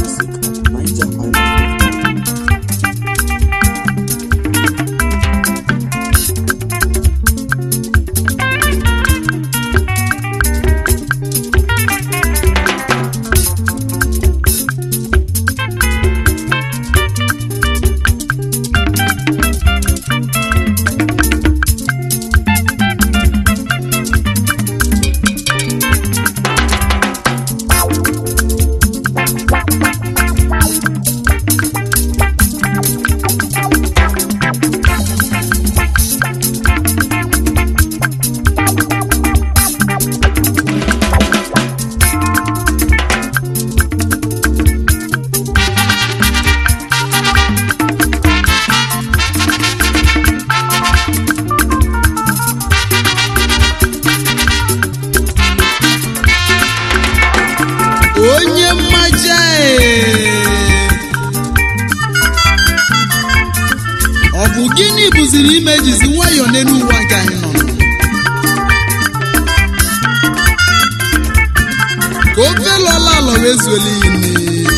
music at nigerisland.com. onye mmaja ee. ọ bụ gịnị bụziri ime jizi nwayọọ n'elu ụwa nke anyị nọ ka ofe lọla alọ wee zuola ini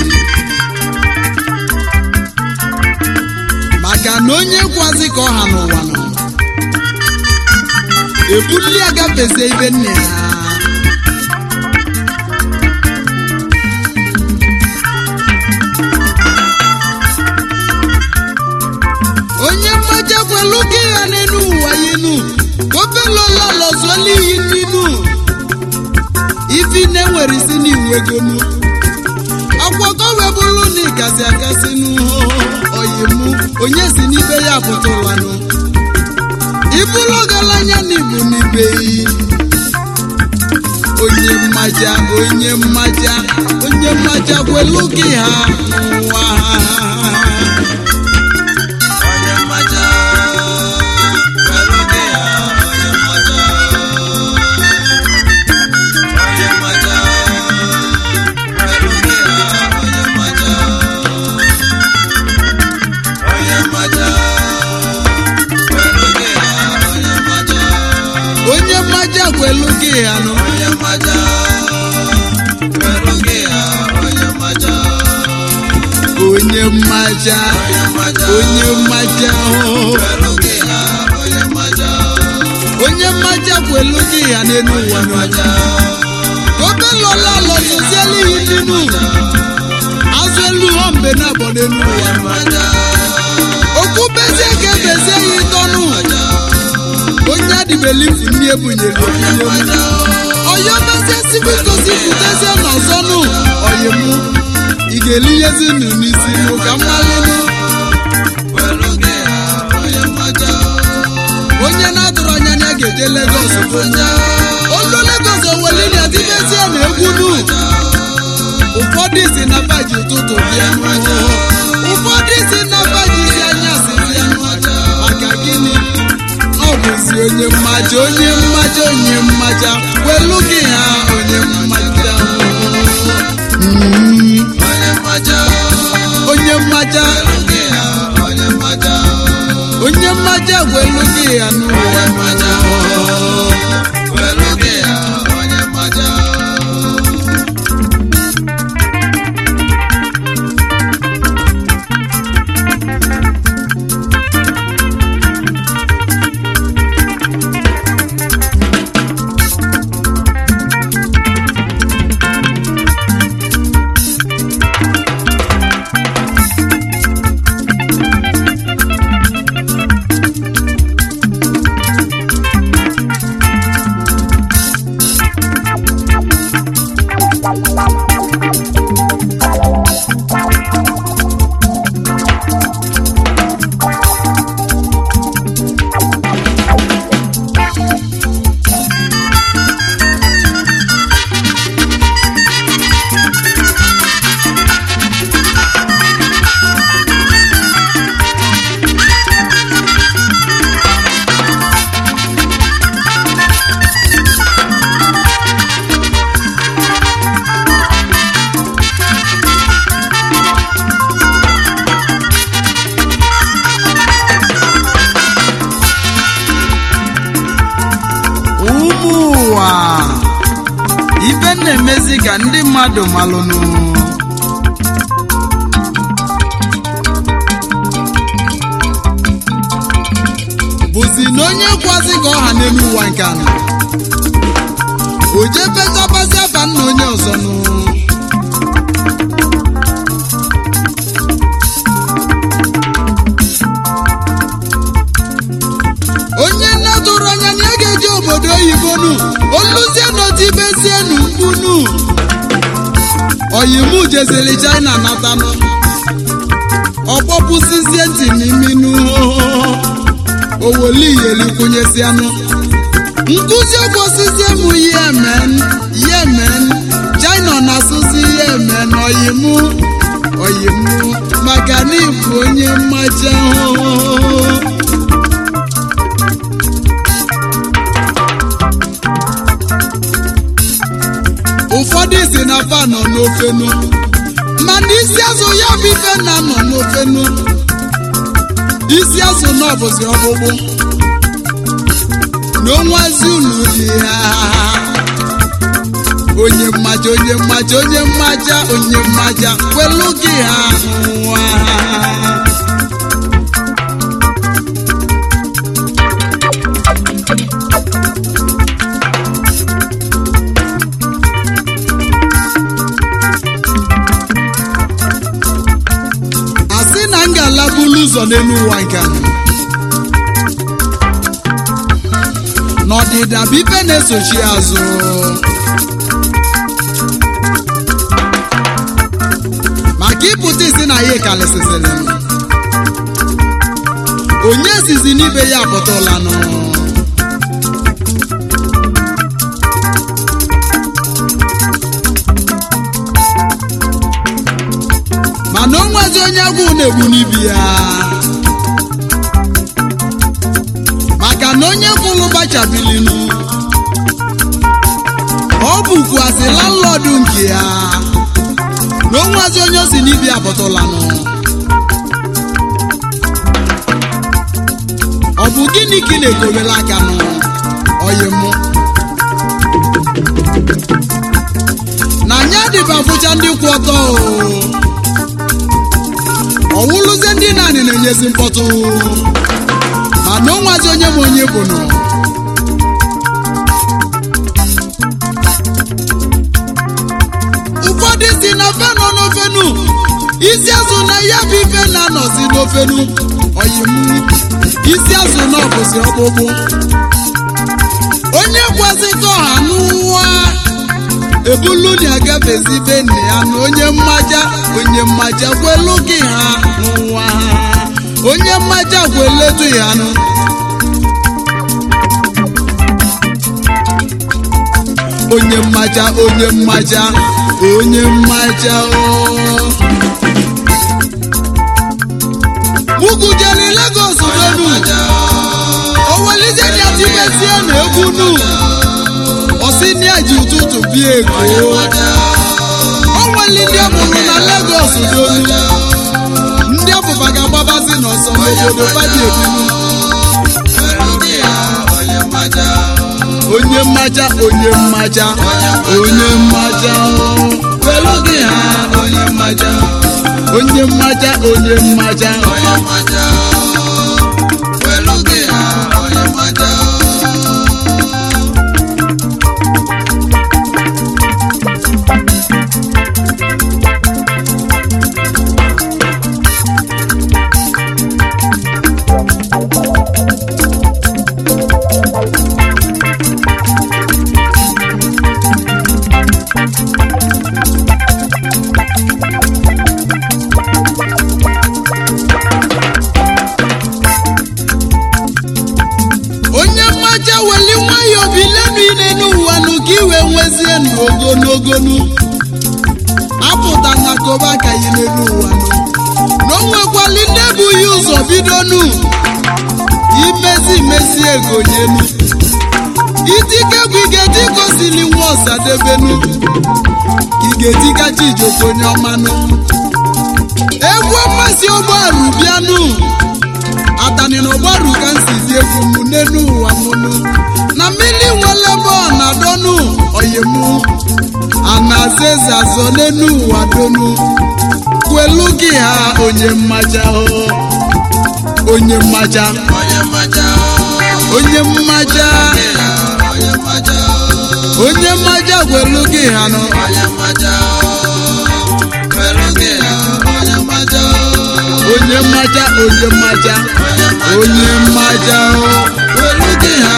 maka na onye kwazi ka ọha n'ụwa nọ ebuli agafezie ibe nne ya onye mmaja kwelu gị ya n'elu ụwa yinu ofelola lọzuola iyi n'inu ifi na-enwere isi n'iwegonu akwọkọ wee bụrụ na ịgasị agasị n'oyimu onye si n'ibe ya pụtụlanụ ibulu ọgaranya na ibu n'ibe yi onye mmaja onye mmaja onye mmaja kwelu gị ha n'ụwa onye mmaja kwelu gị ha onye mmaja onye mmaja kwelu gị ha onye mmaja onye mmaja kwelu gị ha onye mmaja onye mmaja kwelu gị ha nụ onye mmaja kwelu gị ha onye mmaja onye mmaja onye mmaja oh. onye mmaja kwelu gị ya n'elu ụwa n'ọja obe lọla lọtụziela ihe nínú azụ elu họ mgbe na-abọ n'elu ụwa okwu bezie ka ebezie ya ịtọnụ onye adịbelifu ndị ebunyere ebunye ọyọ bezie sibu gosi pụtezie n'ọzọnụ ọyịmụ ị ga-elinyezi nụ n'isi nụ ka mmalịnụ onye na-atụrụ anya na ya ga-eje Lagos olu Lagos oweli na dibezie na egwu nu ụfọdụ si na baji ụtụtụ bịa ụfọdụ si na baji isi anyasị bịa maka gịnị ọ bụzi onye mmaja onye mmaja onye mmaja welu gị ha onye mmaja Mm. onye mmaja onye mmaja welu gị ya n'ụwa ụmụ ụwa ibe na-emezi ka ndị mmadụ malụnụ onye kwazi ka ọha n'elu ụwa nke anọ o jee petabazi afa nna onye ọzọ nụ onye nne tụrụ anya na ya ga-eji obodo oyibo nu oluzie n'otibezie nu mkpunu oyimu jeziri china natanụ ọkpọpụsizie ntị n'iminu owoliyelikwunyesianụ nkụzi okwosizie m yemen yemen china na-asụzi yemen oyimu oyimu maka na ịbụ onye mmaja ụfọdụ si na fa nọ n'ofenu mana isi azụ ya bụ ife na nọ n'ofenu isi azụ na ọbụzi ọkpụkpụ na onwazi unu dị ha onye mmaja onye mmaja onye mmaja onye mmaja kwelu gị ha nwa asị na m ga-alabulu ụzọ n'elu ụwa nke a n'ọdịda bụ ife na-esochi azụ maka ịpụta isi na ya kalịsịsịrị onye zizi n'ibe ya apụtụlanụ mana o nwezi onye agwụ na-egbu n'ibi ya maka na onye kwụrụ gbachabilinu ọ bụkwasị landlọdụ nke ya na o nwezi onye o si n'ibi apụtụlanụ ọ bụ gịnị ka ị na-ekobere aka nụ oyi mụ na anya dịba fụcha ndị kwụ ọtọ o ọwụlụzie ndị naanị na-enyezi mkpọtụ mana onwazi onye ma onye bụ nụ ụfọdụ si na fe nọ n'ofenu isi azụ na ya bụ ife na-anọzi n'ofenu oyimu isi azụ na ọbụzi ọkpụkpụ onye kwazi ka ọha n'ụwa ebulu na agafezi be nne ya na onye mmaja onye mmaja kwelu gị ha n'ụwa ha onye mmaja kweletu ya nụ onye mmaja onye mmaja onye mmaja o mugujeli Lagos donu owelize ni atibezie na egwu nu ọsị ní àjì ụtụtụ bí èkó o nwere ndị ọmụrụ na Lagos donu ndị ọbụba ga-agbabazi n'ọsọ n'obodo fadi ebinu onye mmaja onye mmaja onye mmaja pẹ̀lú gị ha onye mmaja onye mmaja onye mmaja onye mmaja weli nwayọọ bilenu ile n'ụwa nụ ka iwe nwezie ndụ ogologonu apụta na koba ka yi n'elu ụwa nụ na o nwekwali ndị ebughị ụzọ bidonu imezi imezi ego nyenu itikegwu igeti gosili nwa ọsadebenu igetikachi ijoko onye ọmanụ egwu mmasị ụgbọarụ bịanụ atani na ọgbaru ka nsizi egwu m n'elu ụwa mụnụ na mmiri nwere ebe ọ na-adọnụ oyimụ anaza eze azọ n'elu ụwa donu kwelu gị ha onye mmaja o onye mmaja onye mmaja onye mmaja onye mmaja gwelu gị ha nọ onye mmaja onye mmaja onye mmaja o gwelu gị ha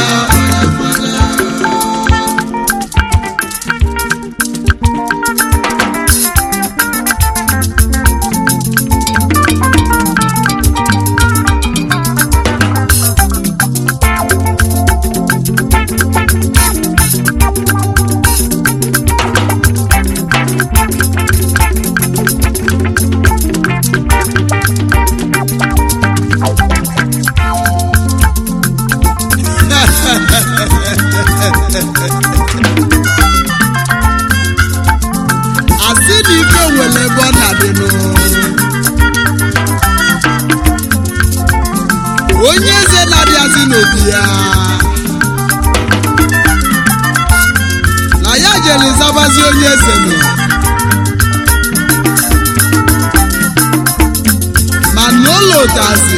asị na ife nwere ebe ọ na-adịnụ onye eze na-abịazi n'obi ya na ya jere zabazi onye eze nọ ma n'ụlọ ụtazi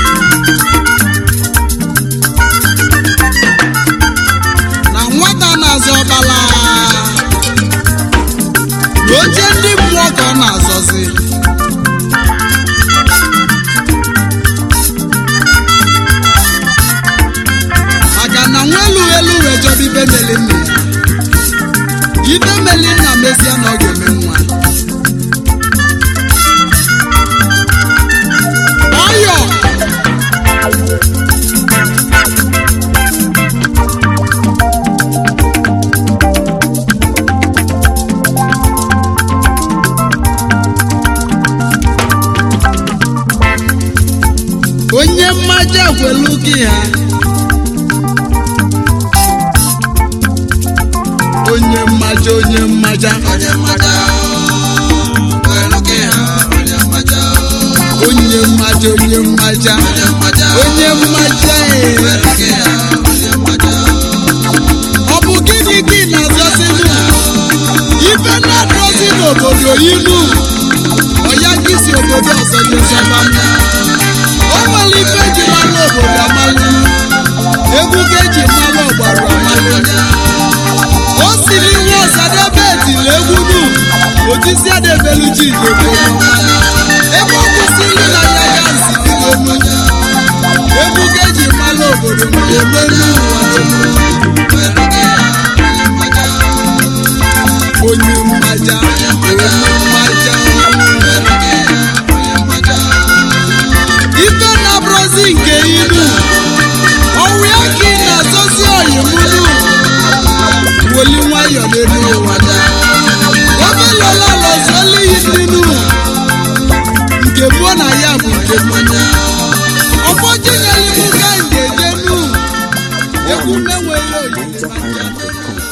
na nwata na-azọ ọkpala na oche ndị mmụọ ka ọ na-azọzi maka na nwa elu elu wee jọba ibe meli nna ya ibe meli nna mezie na ọ ga-eme nwa ọyọ onye mmaja gwelu gị ha onye mmaja onye mmaja onye mmaja onye mmaja onye mmaja ee. ọ bụ gịnị gị na-azọzinu ife na-adọzi n'obodo inu ọya gị si obodo ọzọ nyezọba o nwere ife eji mara obodo amalụ egwu ka eji mara ọgbara amalụ o siri nwa ọsadebe etiri egwu nu otisi adebelu ji igbo ebe ọ kwụsịrị na ya ga nzididonu egwu ka eji mara obodo na-eme n'ụwa onye mmaja onye mmaja ife na-abụrụzi nke ilu ọnwụ ya ka ị na-azọzi oyimunu woli nwayọ n'elu ụwa omelola lọzuola iyi nninu nke buo na ya bụ nke mmanya ọfọjinyelimu ga nje jenu egwu menwere oyiri NigerIsland.com.